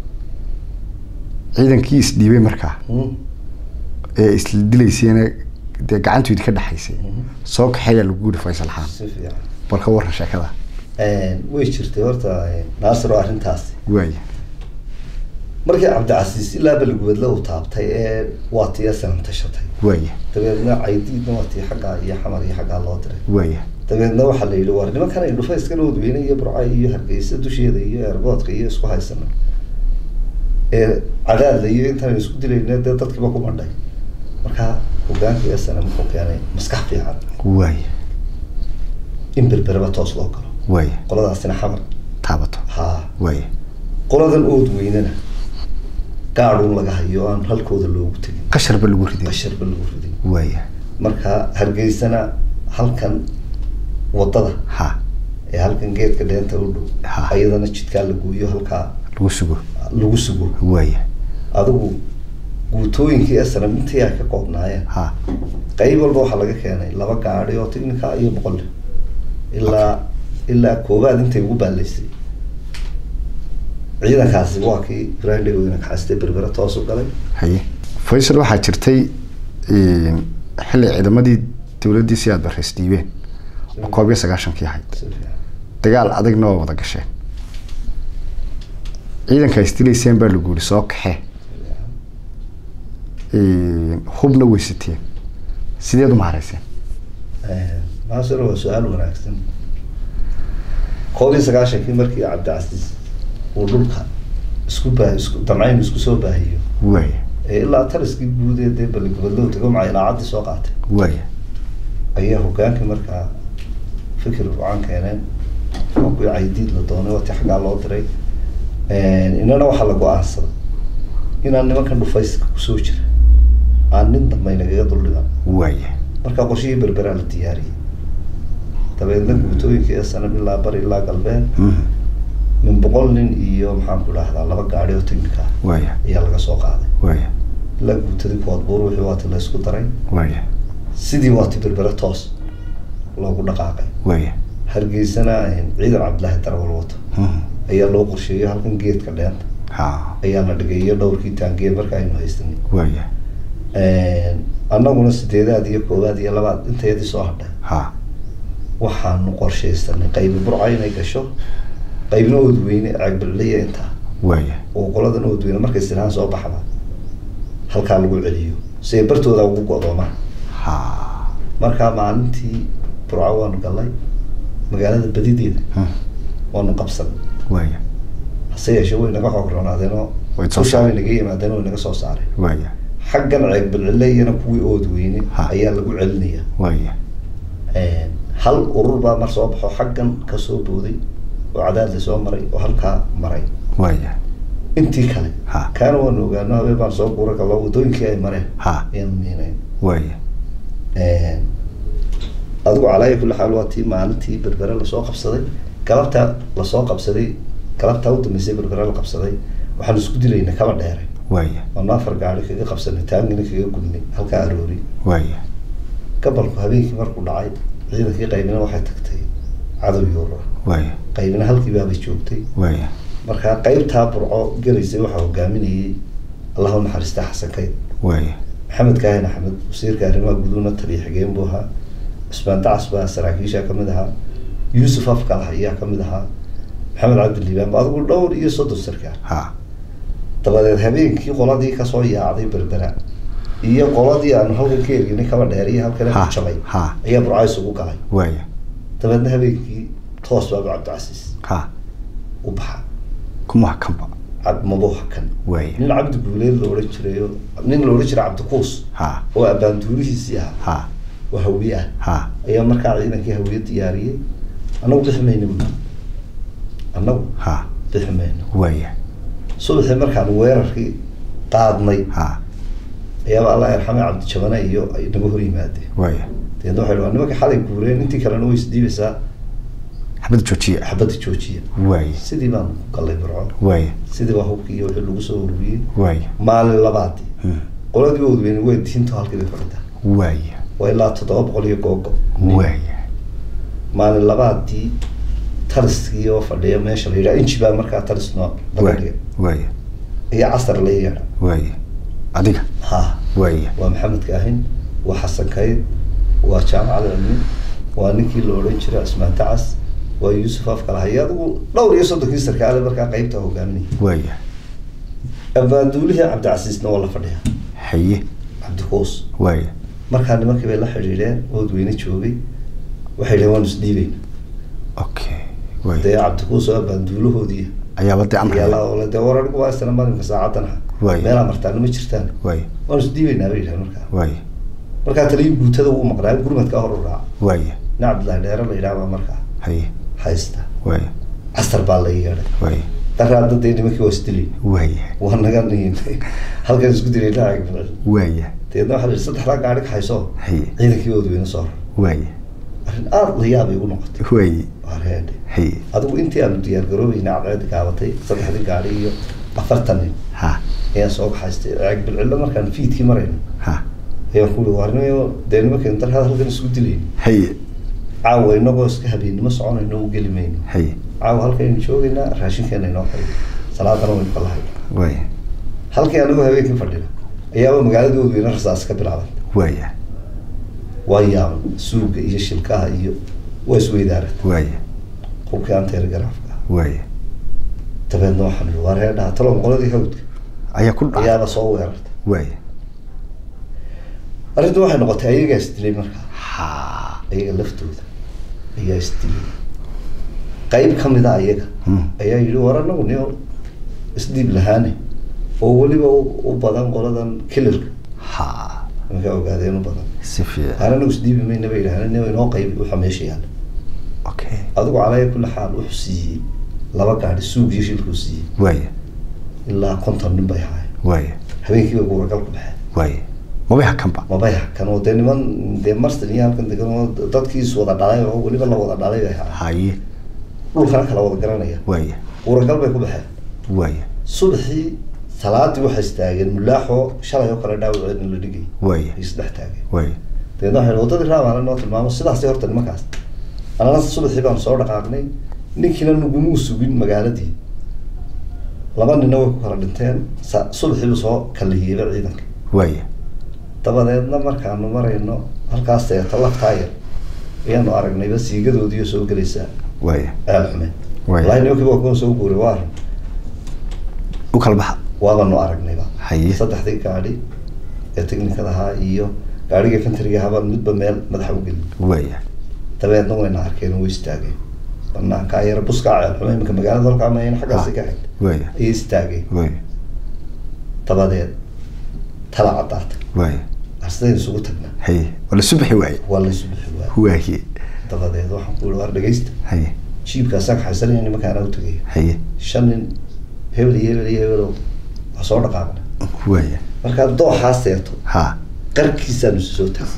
ciidankii isdhiibay markaa Hmm. ee isla dilayseena dee gacantoodii ka dhexaysay Mhm. soo kaxeeyaa lagu yidhi faysal xaan si fiican bal ka warran sheekada way jirtay horta naasir oo arrintaasi waaya markii cabdicasiis ilaa balgubadle uu taabtay ee waa tii sanan tashatay waaya dabeedna caydiidna waa tii xaggaa iyo xamar iyo xaggaa loo diray waaya dabeedna waxaa la yidhi war nimankan ay dhufayskan oodweyne iyo burca iyo hargeysa dusheeda iyo eergoodka iyo isku haysana ee cadaadla iyo intaan isku dilayna dee dadkiiba ku mandhay markaa hogaankii sana muxuu keenay maskax fiican waaya in berbereba toos loo galo waaya qoladaasina xamar taabato haa waaya qoladan oodweynena gaadhuun laga hayo aan halkooda loogu tegin qasharba lagu riday qasharba lagu riday waaya marka hargeysana halkan wadada ha ee halkan geedka dheenta u dhow Ha. ayadana jidkaa la gooyo halkaa lagu sugo lagu sugo waaya adigu guutooyinkii asnam intii ay ka koobnaayeen ha qayb walba waxaa laga keenay laba gaadhi oo technica iyo boqol ilaa ilaa koobaad intay ugu baalaysay ciidankaasi waa kii ibrahim dhegoweyne kaxaystay berbera toos u galay haye faysal waxaa jirtay xilli ciidamadii dowladdii si aad barreys dhiibeen oo koob iyo sagaashankii ahayd Si fiican. dagaal adagna waa wada gasheen ciidanka istilayseen baa lagu yiri soo kaxee hubna weysateen sideed u maharayseen maasir waa su-aal wanaagsan koob iyo sagaashankii markii cabdicasiis uu dhulka isku baa isku damcayn isku soo baahiyo waaya ee ilaa taliskii guud ee dee baligobadlow tago macay ilaacaddii soo qaatay waaya ayaa hogaankii markaa fikir wacan keeneen oo kuwii caydiid la doonay wati xaggaa loo diray inana waxaa la go-aansaday inaan nimankan dhufayska kusoo jira aan nin dambe nagaga duldhigan waaya markaa qorshihii berberaa la diyaariyey dabeedna guutooyinka ee sanam ilaa bari ilaa galbeed Mhm. min boqol nin iyo maxaan ku dhahdaa laba gaadhi oo technica ah waaya ayaa laga soo qaaday waaya ilaa guutadii koodbuur wixii waati la isku daray waaya sidii waati berbere toos loogu dhaqaaqay waaya hargeysana ciidan cabdilaahi darawal wato Mhm. ayaa loo qorsheeyey halkan geedka dheenta ha ayaa la dhigay iyo dhowrkii taangiye marka aynu haysanay waaya annaguna sideedaad iyo koowaad iyo labaad intayadii soo hadhay ha waxaanu qorshaysanay qaybi burca inay gasho qaybna oodweyne ceegbalilaya intaa waaya oo qoladan oodweyne markay sinaan soo baxda halkaa lagu celiyo si ay bartooda ugu go'doomaan ha markaa maalintii burco waanu galnay magaalada badideeda Mhm. waanu qabsanay waaya hase yeeshee way naga xoog roonaadeenoo Way soo kushaa way saareen. naga yimaadeen way naga soo saareen waaya xaggan ceegbalcilayana kuwii oodweyne Ha. ayaa lagu celinaya waaya hal urur baa mar soo baxo xaggan kasoo booday oo cadaadla soo maray oo halkaa maray waaya intii kale Ha. kaana waanu ogaano habeen baan soo guura gallo wadooyinkii ay mareen ha ayaan miinayn waaya adigu calaaya kulli xaal waa tii maalintii berbere lasoo qabsaday galabta lasoo qabsaday galabtaa u dambeysay berbere la qabsaday waxaan isku dilayna kaba dheeray waaya waanu afar gaari kaga qabsanay taangina kaga gudnay halkaa aroori waaya gabalku habeenkii markuu dhacay ciidankii qaybina waxay tagtay cadow yuuro waaya qaybina halkii baabay joogtay waaya markaa qaybtaa burco gelaysay waxaa hogaaminayay allah u naxariista xasan kayd waaya maxamed kaahin axmed wasiirka arrimaha guduhna taliya xigeen buu ahaa cusmaan dacas baa saraakiisha kamid ahaa yuusuf afkal ayaa kamid ahaa maxamed cabdiliibaan ba adigu dhowr iyo soddon sarkaal ha dabadeed habeenkii qoladii kasoo yaacday berbera iyo qoladii aanu halkan ka erginay kaba dheer iyo halkana Ha, ku jabay ha. ayaa burco isugu galay waaya dabeedna habeenkii toos baaba cabdicasiis ha u baxa kuma kanba cab mabuuxa kan waaya nin cabdi guuleed la odhan jiray oo nin la odhan jiray cabdikuus ha oo abbaanduurihiisii ahaa ha oo hawiye ah ha ayaa markaa ciidankii hawiye diyaariyey annagu bixi mayno bu annagu ha bixi mayno waaya subaxii markaan weerarkii qaadnay ha ayaaba allah yarxame cabdijabane iyo ay naga hor yimaadeen waaya deedna waxay dhahaan nimanka xalay guureen intii kalena way isdhiibaysaa xabad joojiya xabadda joojiya waaya sidii baan ku gallay burco waaya sidii baa hubkii iyo wixii lagu soo ururiyey waaya maalin labaadii Mhm. qoladii oodweyne way diinto halkii bay fadhidaa waaya waa ilaa toddoba boqol iyo googo waaya maalin labaadii taliskii oo fadhiya meesha la yidhaha inji baa markaa talis noo laga waaya dhigay waaya iyo casar la yeedha waaya adiga ha waaya waa maxamed kaahin waa xasan kayd waa jaamac cilmi waa ninkii la odhan jiray cismaan dacas waa yuusuf afkalahay adigu dhowr iyo soddonkii sarkaale markaa qaybta hogaaminaya waaya abbaanduulihii cabdicasiisna waa la fadhiya haye cabdikuus waaya markaa nimankii bay la xidhiidheen oodweyne joogay waxay dhaheen waanu isdhiibayna okay dee waaya cabdikuus oo abbaanduulahoodii ayaaba dee ayaa amraya la ole dee war anigu waa isna malinka saacadan ah Waaya. meelaa martaana ma jirtaan waaya waanu isdhiibaynaa bay yidhahen markaa waaya markaa taliyii guutada wuu maqnaa gurmadka hor u raaca waaya nin cabdillahi dheere la yidhaha baa markaa haye haysta waaya casar baa la yeedhay waaya daraadda dee nimankii waa isdilay waaya waa naga niin halkan isku dilay dhaaci ficil waaya deedna waxaa la yidhi saddexdaa gaari kaxayso haye ciidankii oodweyne soo rar waaya arrin aada la yaabay igu noqotay waaye waa reedhe haye adigu intii aanu diyaar garoobayna cadceedi gaabatay saddexdii gaari iyo afartan nin ha ayaan soo baxaystay ceeg bilcillo markaan fiidkii marayno ha ayaan ku uri warnimayo dee nimankeenu dar halkan isku dilayno haye caawa inagoo iska habeennimo soconayno u geli mayno haye caawa halkaynu joogaynaa raashinkeena inoo xayo salaadana waynu ka lahay waaye halkii anagoo habeenkii fadhina ayaaba magaaladoodu ina rasaas ka bilaaban waaye waa yaaban suuga iyo shilkaha iyo waa isweydaaran waaye hubkii anteer garaafka waaye dabeedna waxaan ihi waa reedhaha talo qoladii hawdka ayaa ku dhacay ayaaba soo weerarta waaye arrintu waxay noqotay ayagaa isdilay markaa ha ayaga laftooda ayaa isdilay qayb ka mid a ayaga Hmm. ayaa yidhi war anagu niyo isdiib lahaane oo weliba u- u badan qoladan kilarka ha markaa ogaadeen u badan si fiican aan anagu isdiibi mayna bay yidhahdeen niyo inoo qaybi waxa meesha yaala okay adigu calaya kulli xaal wuxuu siiyey laba gaadhi suug iyo shilkuu siiyey waaye ilaa konton nin bay ahaayeen waaye habeenkii bay guuragal ku baxeen waaye mabay hakanba mabay hakan oo dee niman dee marston iyo halkan degan oo dadkii is wada dhalay oo weliba la wada dhalay bay ahaayeen haye dhulkana kala wada garanaya waaye guuragal bay ku baxeen waaye subaxii salaadii waxay istaageen mulaaxoo shalay oo kale dhaawaceedna la dhigay waaye ay isdhex taageen waaye dabeedna waxay ihi waddadii raamaana noo tilmaamo sidaasi horta nimankaas annana subaxii baanu soo dhaqaaqnay ninkiina nagumuu sugin magaaladii laba nina way ku kala dhinteen sa- subaxiibu soo kalihiyeyba ciidanka waaye dabadeedna markaanu marayno halkaas seeto laftaa yar ayaanu aragnayba siigadoodiiyo soo gelaysa waaye aal xume Waay. walahi nimankiiba waa kuwa soo guuray waa arrin u kala baxa waabanu aragnayba Haye. saddexdii gaadhi ee technikada ahaa iyo gaadhigii infantryga ahaabaan midba meel madaxa u gelin waaye dabeedna wayna arkeen oo way istaageen banaanka yar buskaa ceel xume iminka magaalada halkaa mayn xaggaasi ka xigta waaye ayay istaageen waaye dabadeed tala caddaata waaye arsidaynu isugu tagnaa haye wala subaxi waaye waa laysu bixi waay waaye dabadeed waxaan ku yihi war dhegeysta haye jiibkaasaan kaxaysanaya nimankaana u tagaya haye shan nin hebel iyo hebel iyo hebelow waa soo dhaqaaqna waaye markaa dooxaa seeto ha qarkiisaanu isu soo taagay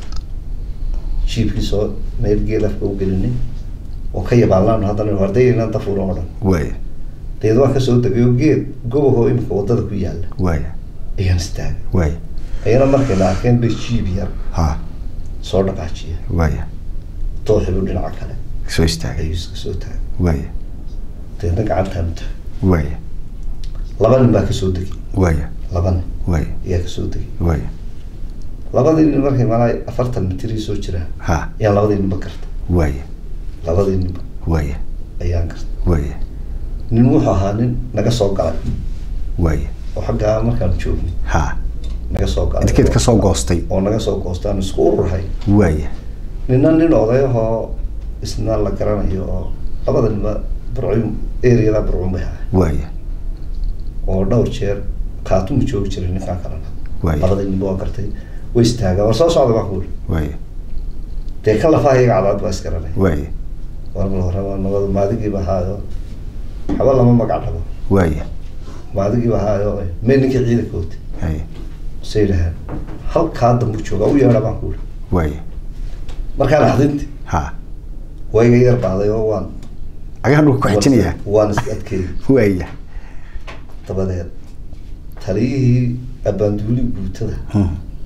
jiibkii soo meel geel afka u gelinay oo ka yabaalnaanu haddana hardayna dafuuro oo dhan waaye dabeed waan kasoo degay oo geed gobahoo imika waddada ku yaalla waaye ayaan istaagay waaye ayana markayna arkeen bay jiib yar ha soo dhaqaajiya waaye dooxibu dhinaca kale soo istaagay ayuu iska soo taagay waaye dabeedna gacantaanu taagay waaye laba nin baa kasoo degay waaye laba nin waaye ayaa kasoo degay waaye labadii nin markay malaa afartan mitrii soo jiraan ha ayaan labadii ninba garta waaye labadii ninba waaye ayaan garta waaye nin wuxuu ahaa nin naga soo galay waaye oo xaggaa markaanu joognay ha naga soo galay intikeed ka soo goostay oo naga soo goostaan isku ururahay waaye nina nin odayahoo isna la garanayo oo labada ninba burcum areada burcum bay ahay waaye oo dhowr jeer kaatumu joogi jiray ninkaan kalena Waaye. labadii ninba waa gartay way istaagaan war soo socda baa kuuli waaye dee kan lafaha iyaga cadaad baa isgaranay waaye war bal hore waa nabada maadigiiba ahaayo waxba lama magac dhabo waaye maadigiiba ahaayo mee ninkii ciidanka wata haye se yidhahaan halkaa dambu jooga u yeedha baan kuuli waaye markaan axdinti ha waa iga yar baaday oo waan agahan dhulka ku xijinayaa waan is adkeeyey waaye dabadeed taliyihii abaanduuli guutada Hmm.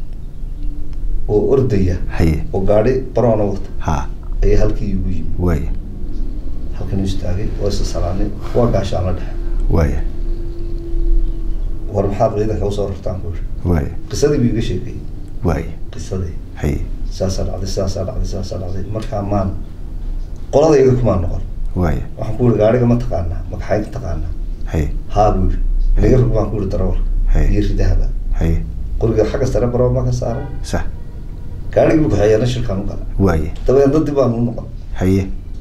oo ordaya haye oo gaadhi baroona wata ha ayaa halkii igu yimi waaye halkan uu istaagay waa isa salaanay waa gaashaan la dhexe waaye war maxaad ciidanka usoo rartaan ku yidhi waaye qisadii buu iga sheekayey waaye qisadii haye saasaa dhacday saasaa dhacday saasaa dhacday markaa maan qoladayda kumaan noqon waaye waxaan ku yihi gaadhiga ma taqaanaa magaxaynka taqaanaa haye haa buu yihi inaga rog baan ku yihi darawal Hey. iyo ridahaba haye qoriga xagga sare baroo ma ka saaran sax gaadhigii buu kaxeeyana shilkaan u gala waaye dabadeed dadii baan u noqon haye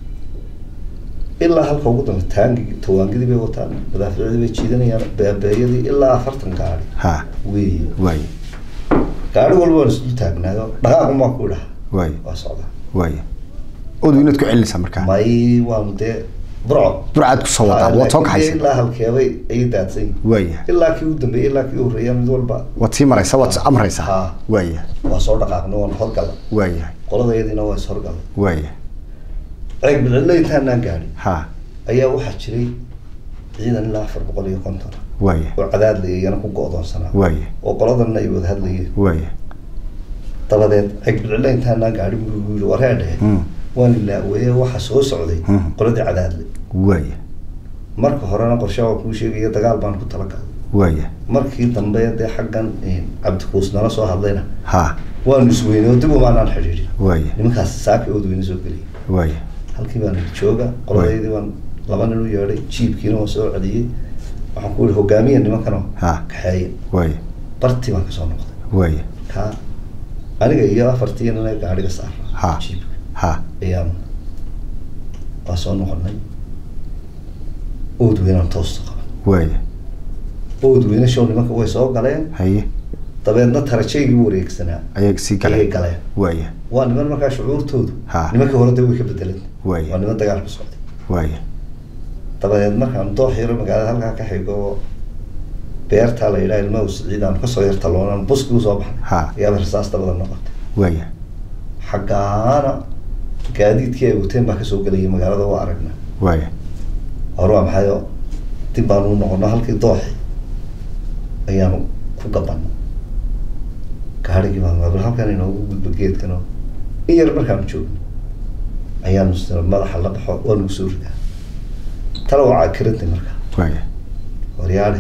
ilaa halka ugu dambe taangigi tawaangidii bay wataan madaaficdii bay jiidanayaan beebeeyadii ilaa afartan gaadhi ha weeye waaye gaadhi walba waan isdul taagnaayo dhaqaaqun baan ku idhaha waaye waa socdaa waaye odu inaad ku celinaysaa markaa may waanu dee burco burcaad ku soo wadaa waad soo Laakiin dee kaxaysa ilaa halkeebay ayay daadsan yihiin waaye ilaa kii u dambeeyey ilaa kii u horreeya mid walba waad sii maraysaa waad amraysaa Ha. waaye waa soo dhaqaaqnay waan horgala waaye qoladayadiina waa is horgala waaye ceeg bilcilla intaanaan gaadhin ha ayaa waxaa jiray ciidan ilaa afar boqol iyo konton waaya oo cadaadlaya iyana ku go-doonsanaa waaya oo qoladanna ay wada hadlayeen waaya dabadeed ceeg bilcilla intaanaan gaadhin buu igu yidhi waree dhehe Mm. waan ilaaweeye waxa soo socday Mm. qoladii cadaadle waaya marka horena qorshe waan kuu sheegaya dagaal baan ku talagalay waaya markii dambe dee xaggan cabdikuus nala soo hadlayna ha waanu isweynay oo dib umaanaan xidhiidhin waaya nimankaas saaki ood weyne soo geliyay waaya halkii baan jooga qoladaydii baan laba nin u yeedhay jiibkiina waan soo celiyey waxaan ku yihi hogaamiya nimankano Ha. kaxeeye waaya bartii baan kasoo noqday waaya ka aniga iyo afartii nina gaadhiga Ha. saara jiibka ha ayaan waa soo noqonay ood weynaan toosta qaban waaya ood weyne show nimanka way soo galeen haye dabeedna tarajaygii wareegsanaa ayaga sii ayay galeen galeen waaya waa niman markaa shucuurtoodu Ha. nimankii hore dee way ka bedelan waa waaya niman dagaal ku socday waaya dabadeed markaan doox yaro magaalada halkaa ka xigo oo beertaa la yidhaha ilmaha siciid aan kasoo yartaloonan buskii usoo baxnay Ha. ayaaba rasaas dabada noqotay waaya xaggaana gaadiidkii ay wateen baa kasoo gelaya magaalada waa aragna waaya hore waa maxay oo dib baanu u noqono halkii dooxi ayaanu ku gabanno gaarigii baan bal halkan inoogu gudbo geedkan oo in yar markaanu joogno ayaanu s- madaxa la baxo waa nagu soo ridaa tala waa cakirinti markaa waaya waryaale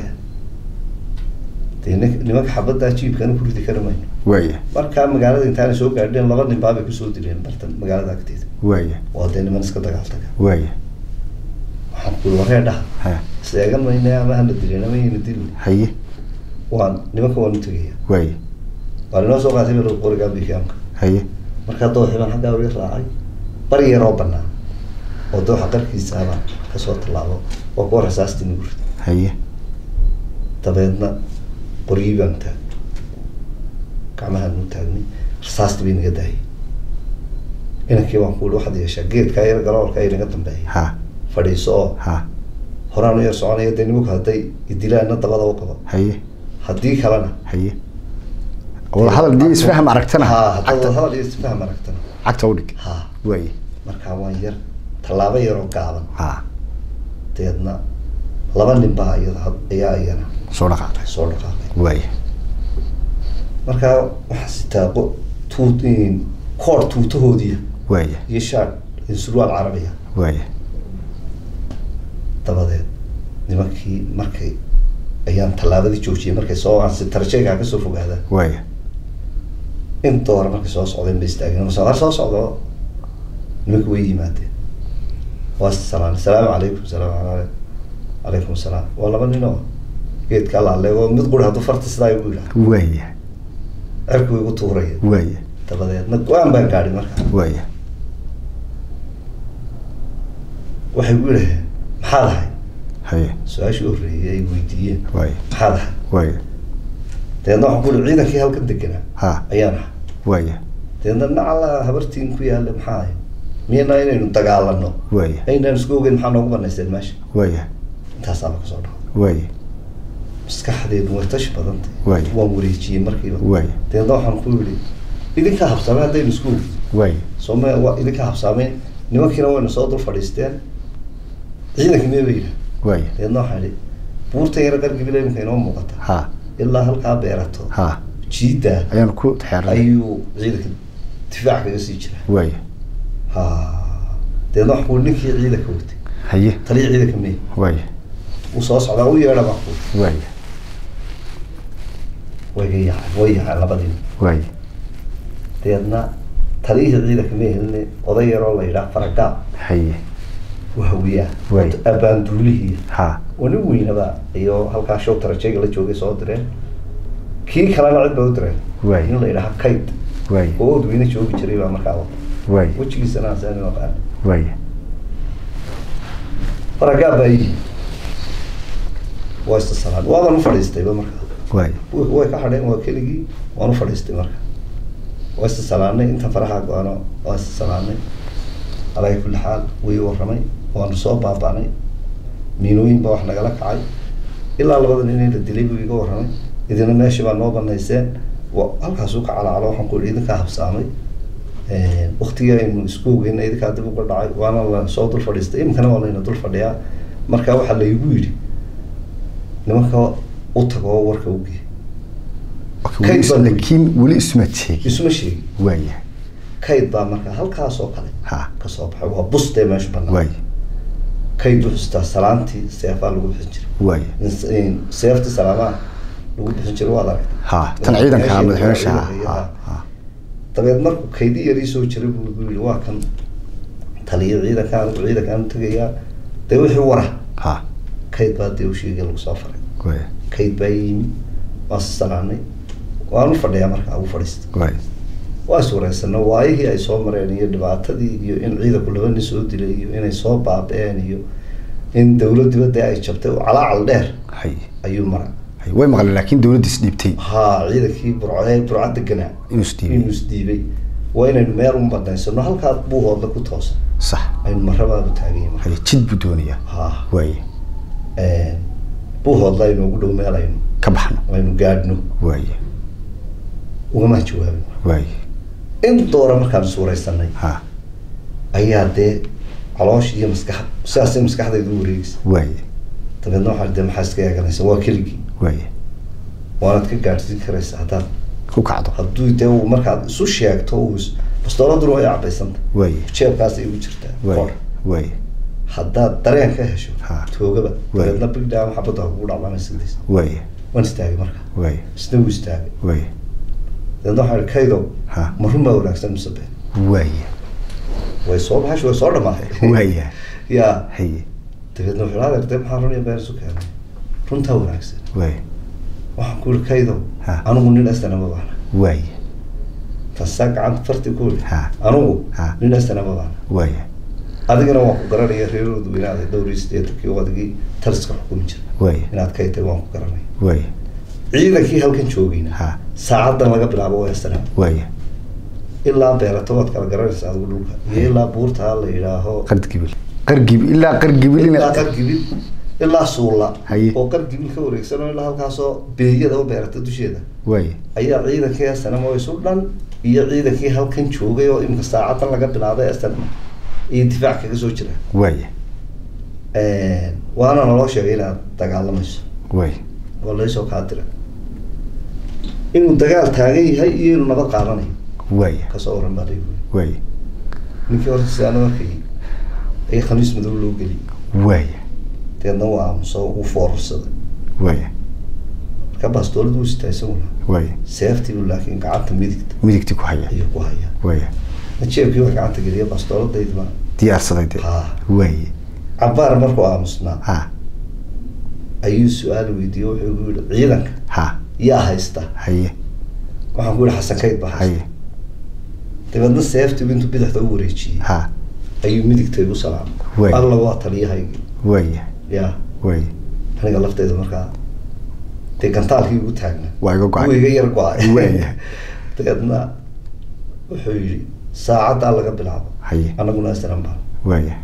dee nin- nimanka xabaddaa jiibkana ku ridi kari mayno waaya markaa magaalada intaanay soo gaadheen laba nin baabay kusoo dileen bartan magaalada agteeda waaya waa dee niman iska dagaaltaga waaya waxaan ku waree dhaha ha seegan mayne ama hana dileen ama yna dilin haye waan nimanka waan u tegaya waaya waa ninoo soo qaatay bal qorigaa bikiamka haye markaa dooxii baan xaggaa weli raacay bari yaroo banaan oo dooxa qarkiisa abaan kasoo tallaabo waa kuwa rasaastii nagu rid haye dabeedna qoryii baan taag gacmahaan u taagnay rasaastii bay naga daayay inankii baan ku ihi waxaad yeeshaa geedkaa yar galoolka ay naga dambeeya ha fadhiiso oo ha horaan u yar soconaya dee nimanku hadday idilaana dabada u qabo haye haddii kalena haye wada hadal dii isfaham aragtana ha haddaad cagta hadal iyo isfaham aragtana cagta udhig ha waaya markaa waan yar tallaabo yaroo gaaban ha deedna laba nin baa iyada had- ayaa iyana soo dhaqaaqay soo dhaqaaqay waaya markaa waxaa sitaa qo- tuut koor tuutahoodiya waaya iyo shaar iyo surwaal carabiya waaya dabadeed nimankii markay ayaan tallaabadii joojiyay markay soo aansi tarjeygaa kasoo fogaadaan waaya in doora markay soo socdeen bay istaageen soo soo socdo nimanka way yimaadeen waa salaam salaamu calaykum salaamu calaykum calaykum salaam waa laba nin oo geedka alaale oo mid quri hadduu farta sidaa igu yidhaha waaya cerku igu tuuraya waaya dabadeedna go-aan baan gaadhi markaa waaya waxay gu yidhaheen maxaad ahay haye su-aashii horreeyay ay weydiiyeen waaya maxaad ahay waaya dabeedna waxaan ku yihi ciidankii halkan deganaa ha ayaan ahay waaya dabeedna nacala habartiin ku yaalla maxaa ahay miyana inaynu dagaalano waaya aynaan isku ogeyn maxaa noogu banaysteen meesha waaya intaasaaba kasoo dhaco waaya maskaxdeedu way tashi badantay Waay. waan wareejiyey markiiba waaya dabeedna waxaan ku yihi idinkaa habsaamay haddaynu isku ogeyn waaya sooma waa idinkaa habsaameen nimankiina wayna soo dul fadhiisteen ciidankii mee bay yidhaha waaya dabeedna waxaan idhi buurta yara qargibila iminka inoo muuqata ha ilaa halkaa beerato ha jiiddaa ayaan ku xeeray ayuu ciidanka difaac kaga sii jira waaya ha dabeedna waxaan ku yihi ninkii ciidanka watay haye taliya ciidanka mee waaya uu soo socdaa u yeedha baan ku waaya way ga yaacay way yaacay labadiina waaya dabeedna taliyihii ciidanka mee helne oday yaroo la yidhaha faragaab haye wahawiyaa Waay. abaanduulihii ha oo nin weynaba iyo halkaa show tarajeyga la joogay soo direen kii kalena cid ba u direen Waay. nin la yidhaha kayd waaya oo odweyne joogi jiray baa markaa wata waaya wejigiisana aan saan aqaan waaya faragaab baa yii waa isa salaan waaban u fadhiistayba markaa waaya way way ka hadheen waa keligii waan u fadhiistay marka waa isa salaanay inta faraha go-ano waa isa salaanay alaa kulli xaal way warramay waanu soo baaba'nay miinooyin baa wax nagala kacay ilaa labada nin in la dilay buu iga warramay idina meeshii baa noo banayseen wa halkaasuu ka calaacalo waxaan ku ihi idinkaa habsaamay waktigii aynu isku ogeyn idinkaa dib uga dhacay waana la soo dul fadhiistay iminkana waa layna dul fadhiyaa marka waxaa laygu yidhi nimanka u tago oo warka ugeey Okay, weli is- Kayd baa- laakiin weli isma sheegin isuma sheegi waaya kayd baa marka halkaas oo kale ha kasoo baxay waa bustee meesha banaan waaya kayd wuxuu sitaa salaantii seefaa lagu bixin jiray waaya In- in seeftii salaamaha lagu bixin jiray waad aragtay ha tan ciidanka Meeshii- madaxweyne shaha ciidanka, ha ha. ha dabeed markuu kaydi yarii soo jiray buu igu yidhi waa kan taliya ciidanka anigu ciidankaan u tegayaa dee wixii wara ha kayd baa dee u sheegay lagu soo faray waaya kayd baa yimi waan si salaanay waan u fadhiyaa marka ugu fadhiista waaya waa is wareysano waayihii ay soo mareen iyo dhibaatadii iyo in ciidanku laba nin soo dilay iyo inay soo baabeen iyo in dawladdiba dee ay jabtay oo calaacal dheer hay ayuu mara hay way maqleen laakiin dawladda is dhiibtay haa ciidankii burcee burca deganaa inuu is dhiibay inuu isdiibay waa inaynu meel un banaysano halkaa buuhoodla ku toosan sax aynu marabaaba taaganya marka hay jid buu doonayaa haa waaya buuhoodla inoogu dhow meel aynu ka baxno aynu gaadhno waaya ugama jawaabin waaya in doora markaan is wareysanay ha ayaa dee caloosh iyo maskax sidaasay maskaxdayda u wareegaysa waaya dabeedna waxaa dee maxaa iska eeganaysa waa keligii waaya waanaad ka gaadhsiin karaysa haddaad ku kacdo hadduu dee uu markaad isu sheegto uu is- bastooladuna way cabaysanta waaya jeebkaas ay ugu jirtaa waaya qor waaya haddaad dareen ka hesho Ha. toogaba Waay. dabeedna bigdhaa xabadda ha kugu dhacdaan sigdays waaya waan istaagay marka waaya isna wuu istaagay waaya dabeedna waxaa ihi kaydow ha ma run baa wanaagsan mise been waaya way soo baxash way soo dhamaatay waaya yaa haye dabeedna wuxuu adeer dee maxaa run iyo been isu keenay runtaa wanaagsan waaya waxaan ku yihi kaydow Ha. anigu nin estana ma baana waaya tasaa gacanta farti ku yihi Ha. anigu Ha. nin estana ma baana waaya adigana waan ku garanaya reeroodu inaad dhowr iyo siddeetankii oo adigii taliska xukumi jira waaya inaad kay tahay waan ku garanaya waaya ciidankii halkan joogayna ha saacadan laga bilaabo waa estana waaya ilaa beerato waad kala garanaysa adigu dhulka iyo ilaa buurta la yidhaaho qargibil qargibil ilaa qargibil ilaa ina qargibil ilaa suulla Haye. oo qargibil ka wareegsan oo ilaa halkaasoo beeyada u beerata dusheeda waaya ayaa ciidankii estanamo isu dhan iyo ciidankii halkan joogay oo imika saacadan laga bilaabay estanamo iyo difaac kaga soo jira waaya waana naloo sheegay inaad dagaalamayso waaya waa laysoo kaa dira inuu dagaal taagan yahay iyo inuu nabad qaadanayo waaya kasoo waran baa laygu waaya ninkii horta sidaana markay ay khamiis madow loo geliyay waaya deedna waa aamuso uu foorarsaday waaya marka baastooladu u sitaa isaguna waaya seeftiibu laakiin gacanta midigta midigtii ku haya ayuu ku hayaa waaya jeebkii wax gacanta geliya baastooladaydiba diyaarsaday de ha waaya cabaar markuu aamusnaa ha ayuu su-aal weydiiyey wuxuu igu yihi ciidanka ha yaa haysta haye waxaan ku yihi xasan kayd baa haysta haye dabeedna seeftiibu intuu bidixda u wareejiyey ha ayuu midigta igu salaamay Waay. alla waa taliyahaygi waaya ya waaya aniga lafteyda markaa dee gantaalkii igu taagna waa iga wuu go-ay iga yar go-ay Waaya. dabeedna wuxuu yihi saacaddaa laga bilaabo haye annaguna isran baan waaya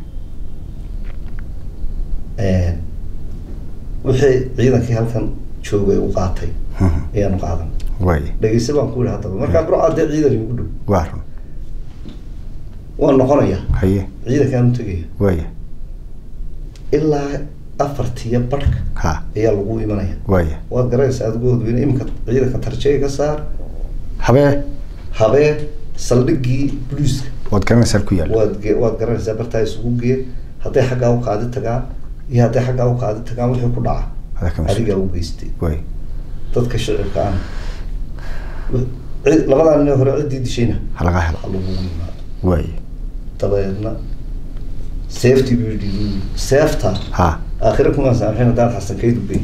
wixii ciidankii halkan joogay u qaatay Mhm. ayaanu qaadan waaya dhegeyse baan ku yihi haddaba markaa burcaa dee ciidan igu dhow waa run waan noqonaya haye ciidankaan u tegaya waaya ilaa afartiya barhka ha ayaa lagu imanaya waaya waad garanaysaa adigu odweyne iminka ciidanka tarjega ka saar habee habeen saldhiggii boliiska waad garanaysaa ku yaalla waad ge- waad garanaysaa bartaa isugu gee hadday xaggaa u qaadi tagaan iyo hadday xaggaa u qaadi tagaan wixii ku dhaca adaa ka mas adigaa u geystay waaya dadka shicibka ana cid- labadaa nin ee hore ciddii dishayna ha laga helo ha lagugu yimaado waaya dabeedna seeftii buu yidhi buu yidhi, seefta ha aakhire kumaan saamxin haddaan xasan kaydu geyn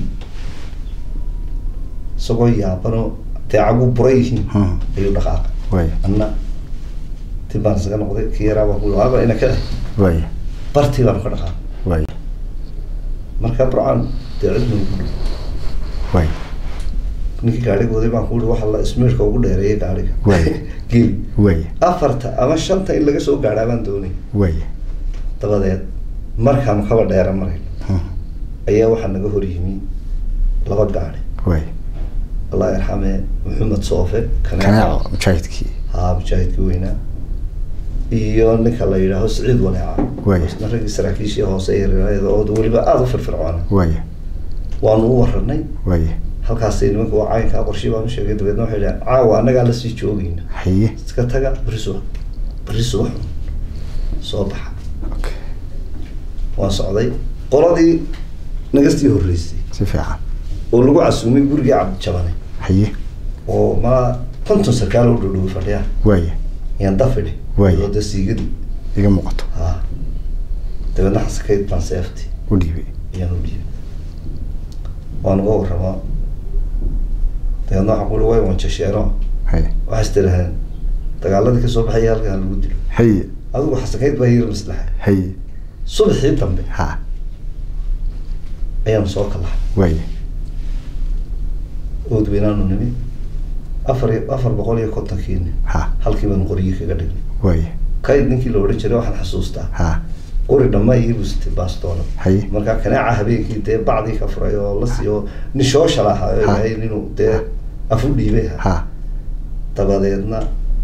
isagoo yaabanoo dee cagu bura yihiin Mhm. ayuu dhaqaaqay waaya anna ti baan isaga noqday kii yaraa baan ku yidhi, waaba ina ka eh waaya bartii baanu ka dhaqaaqay waaya marka burcaan dee cid nagu dhow waaya ninkii gaadhiga waday baan ku yihi waxa la ismiirka ugu dheereeyay gaadhiga Waay. geli waaya afarta ama shanta in laga soo gaadhaa baan doonay waaya dabadeed markaanu kaba dheera marayn Mhm. ayaa waxaa naga hor yimi laba gaadhi waaya allah yarxame maxamed soofe kaneeco mujaahidkii haa mujaahidkii weynaa iyo ninka la yidhaaho siciid waneeca Waaya. isna raggii saraakiishii hoose yaryarada oo weliba aada u firfircoona waaya waanu u waranay waaya halkaasay nimanka waa caynkaa qorshii baan u sheegay dabeedna waxay dhahen caawa annagaa lasii joogayna haye iska taga berri subax berri subax soo baxa okay waan socday qoladii nagastii horreysay si fiican oo lagu casuumay gurigii cabdijabane haye oo ma konton sarkaal u dhowdhow fadhiya waaya yaan dafidhi Waaya. oo de siigadii iga muuqato ha dabeedna xasakayd baan seefti u dhiibay ayaan u dhiibay waan uga warramaa dabeedna waxaan ku uhi way wanjasheeno haye waxaa istiraaheen dagaaladii kasoo baxaya halkan ha lagu dilo haye adigu xasakayd baa yar maslaxa haye subaxii dambe ha ayaanu soo kalahay waaya oodweynaanu nimi afar iyo afar boqol iyo kontonkiini ha halkii baanu qoryi kaga dhignay waaya kayd ninkii la odhan jiray waxaan xasuustaa ha qori dhamma iyo bustay baastoona haye markaa kanaaca habeenkii dee bacdii ka furay oo la siiyo nin shooshala ahaa oo Ha. yahay inuu dee afu dhiibay ahaa ha dabadeedna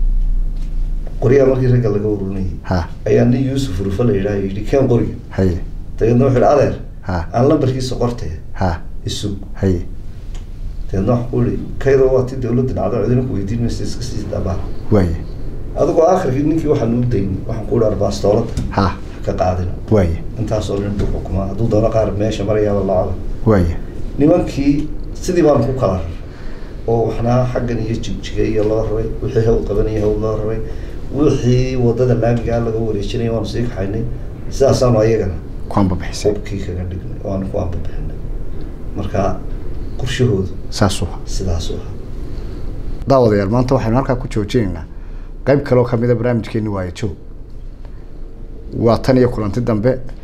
qoryaha markii ragga laga ururinayay ha ayaa nin yuusuf rufa la yidhaha yidhi keen qoriga haye dabeedna wuxuu yidhi adeer ha aan lambarkiisa qortay ha isug haye dabeedna waxaan ku yihi kaydoo waa ti dawladda dhacdo cidina ku weydiin maysa iska sii daabaa waaya adigoo akhirkii ninkii waxaan u daynay waxaan ku yihi arbaastoolada ha ka qaadina waaya intaasoo nin buu xukumaa hadduu doono qaar meesha marayaaba lacaba waaya nimankii sidii baan ku kala raray oo waxna xaggan iyo jigjiga iyo loo raray wixii hawl qabanaya hawl loo raray wixii wadada laamigaa laga wareejinaya waanu sii kaxaynay sidaasaanu ayagana kuanba bixisay hubkii kaga dhignay waanu ku ambabixinay marka qorshahoodu saasuu sidaasuu ahaa daawadayaal maanta waxaynu halkaa ku joojinaynaa qayb kaloo kamida barnaamijkeeni waayo joog waa tan iyo kulanti dambe